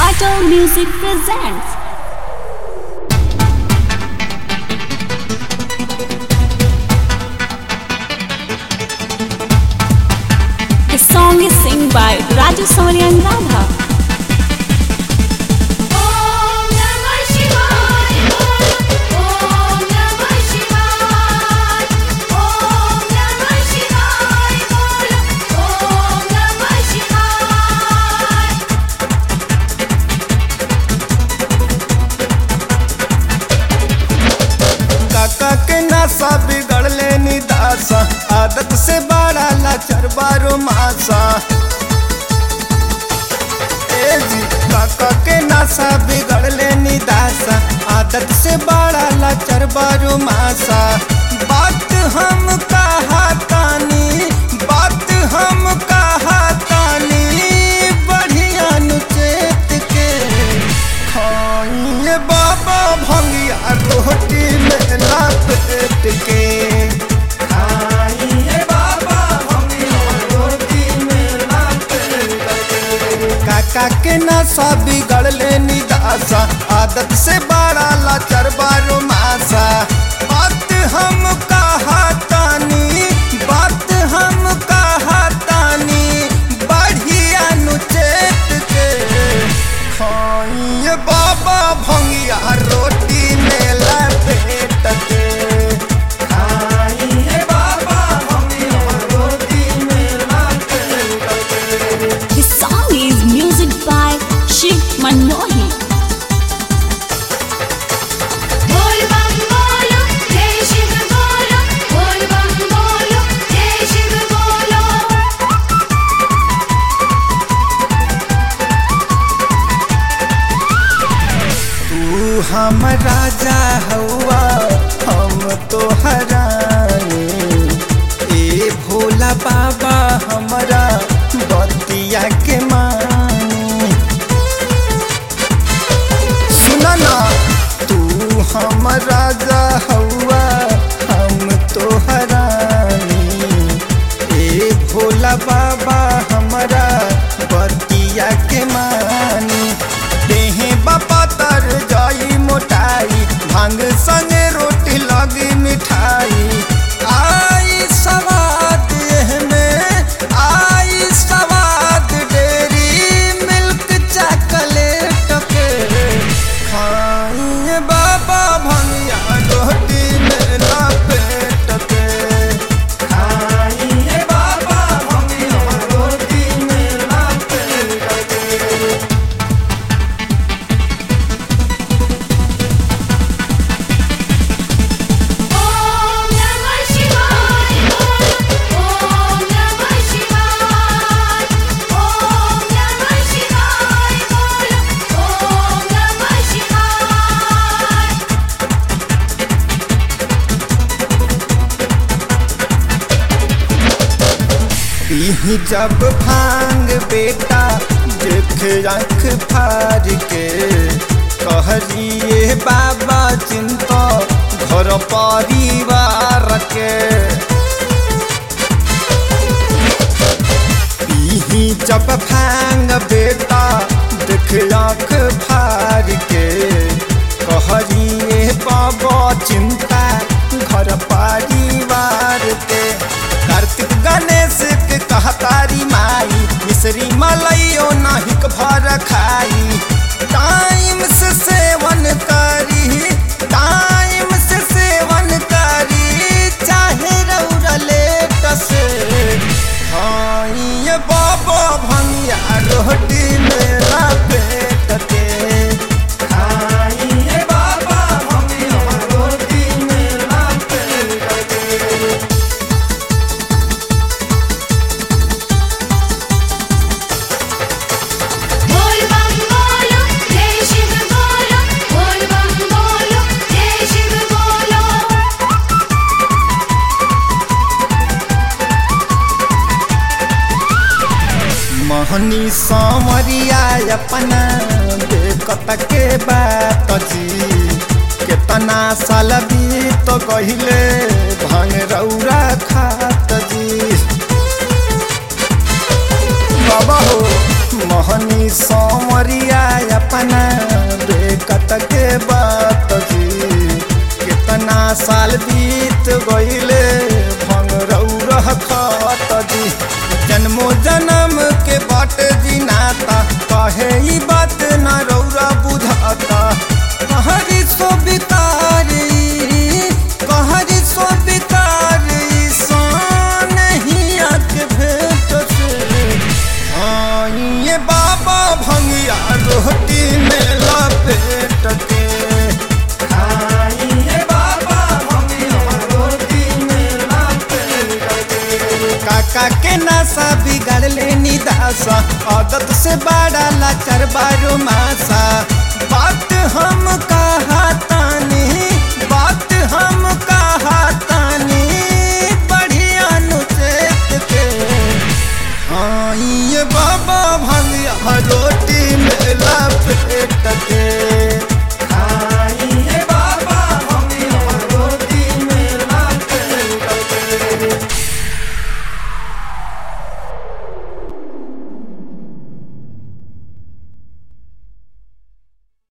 Battle Music presents. The song is sung by Raju Sonia and Radha. Om Namah Shivaya. Om Namah Shivaya. Om Namah Shivaya. Om Namah Shivaya. काका के नासा बिगड़ले निदासा आदत से बड़ा लाचार बारो मासा ए जी काका के नासा बिगड़ले निदासा आदत से बड़ा लाचार बारो मासा बात हम कहा तानी बात हम कहा तानी बढ़िया नुचेत के खाइए बाबा भंगिया रोटी में लपेट के खाइए बाबा भंगिया रोटी में लपेट के काका के नशा बिगड़ले निदासा आदत से बड़ा लाचार बारो मासा बात हम कहा तानी बात हम कहा तानी बढ़िया नुचेत के खाइए बाबा भंगिया रोटी में लपेट के खाइए बाबा भंगिया रोटी में लपेट के The song is music by Shiv Manohi. Bol bam bolo, Jai Shiv bolo. Bol bam bolo, Jai Shiv bolo. तू हम राजा हवा हम तो हरानी ए भोला बाबा हमारा बतिया के मानी सुना ना तू हम राजा हवा हम तो हरानी ए भोला बाबा हमारा बतिया के मानी देहे बापा तर जाई मोटाई भांग संगे रोटी लगी मिठाई आई सवाद में आई सवाद डेरी मिल्क चॉकलेट के खाइए बाबा भंगिया रोटी में लपेट के खाइए बाबा भंगिया रोटी में लपेट के Om Namah Shivaya. Om Namah Shivaya. Om Namah Shivaya. Om Namah Shivaya. पीही जब भांग बेटा देख आँख फार के कहरिए बाबा चिंता घर परिवार के पीही जब भांग बेटा देख आँख फार के कहरिए बाबा चिंता घर परिवार के कार्तिक गणेश के कहतारी माई मिश्री मलइयो नाहिक भर खाई टाइम से सेवन करी टाइम से सेवन करी चाहे रौरा लेट से खाइए बाबा भंगिया रोटी मेरा पेट के खाइए बाबा भंगिया रोटी मेरा पेट के Bol bam bolo, Jai Shiv bolo. Bol bam bolo, Jai Shiv bolo. महनी सांवरिया अपना देखत के बात जी केतना साल बीत गहिले भांग रौरा खात जी बाबा हो मोहनी सोमरिया अपना बेकत के बात जी कितना साल बीत गईले भंग रह खत जी जन्मो जन्म के बाट जी नाता कहे ई बात न रौरा बुझाता कहरी सो बितारी कहरी सो बितारी सान ही आके भेट से हाँ, ये बाबा भंगिया रोटी में लपेट के खाइए बाबा भंगिया रोटी में लपेट के। काका के नासा बिगाड़ ले निदासा आदत से बड़ा लाचार बारो मासा बात हम